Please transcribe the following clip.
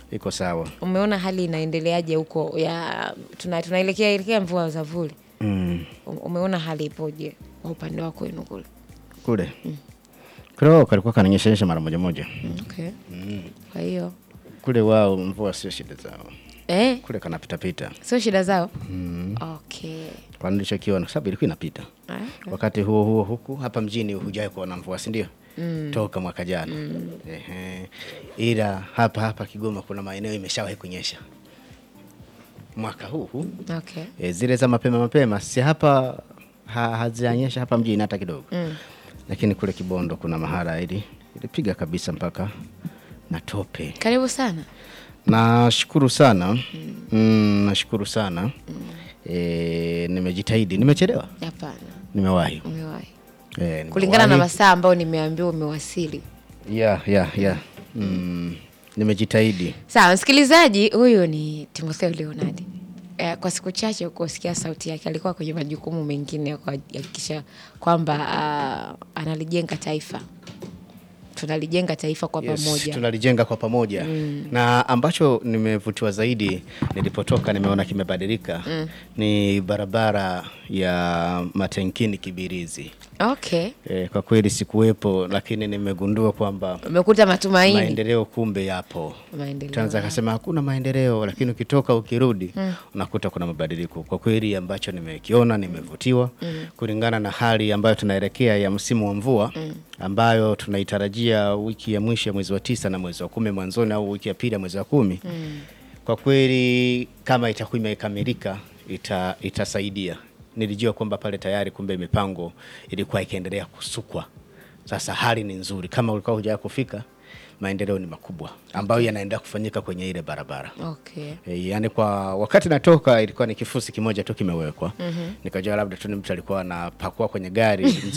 iko sawa. Umeona hali inaendeleaje huko ya tuna, tunaelekea elekea mvua za vuli. Mm. Um- Umeona hali ipoje kwa upande wako wenu kule? Kule kule wao kalikuwa kananyeshanyesha mara moja moja. Okay. Kwa hiyo Kule wao mvua sio shida zao, eh, kule kanapitapita, sio shida zao. Okay. kwa nilichokiona, kwa sababu ilikuwa inapita Ah, wakati huo huo huku hapa mjini hujawai kuona mvua si ndio? Toka mwaka jana Ehe. Ila hapa hapa Kigoma kuna maeneo imeshawahi kunyesha mwaka huu huu Okay. e, zile za mapema mapema si hapa ha, hazijanyesha hapa mjini hata kidogo lakini kule Kibondo kuna mahala ili ilipiga kabisa mpaka na tope. Karibu sana. Nashukuru sana mm, nashukuru sana e, nimejitahidi, nimechelewa, Hapana. nimewahi Umewahi. e, Kulingana na nimewahi. masaa ambayo nimeambiwa umewasili. ya ya ya mm, nimejitahidi Sawa, msikilizaji, huyu ni Timotheo Leonard. Eh, kwa siku chache kusikia sauti yake, alikuwa kwenye majukumu mengine ya kuhakikisha kwamba ah, analijenga taifa, tunalijenga taifa kwa Yes, pamoja. tunalijenga kwa pamoja na ambacho nimevutiwa zaidi nilipotoka nimeona kimebadilika ni barabara ya Matenkini Kibirizi. Okay, E, kwa kweli sikuwepo, lakini nimegundua kwamba umekuta matumaini maendeleo kumbe yapo. maendeleo. Tanza akasema hakuna maendeleo, lakini ukitoka ukirudi unakuta kuna mabadiliko. Kwa kweli ambacho nimekiona nimevutiwa kulingana na hali ambayo tunaelekea ya msimu wa mvua ambayo tunaitarajia wiki ya mwisho ya mwezi wa tisa na mwezi wa kumi mwanzoni au wiki ya pili ya mwezi wa kumi. Kwa kweli kama itakuwa imekamilika ita, itasaidia. Nilijua kwamba pale tayari kumbe mipango ilikuwa ikiendelea kusukwa. Sasa hali ni nzuri, kama ulikuwa hujaa kufika, maendeleo ni makubwa ambayo yanaendelea kufanyika kwenye ile barabara. Okay. E, yani kwa wakati natoka ilikuwa ni kifusi kimoja tu kimewekwa. Nikajua labda tu ni mtu alikuwa anapakua kwenye gari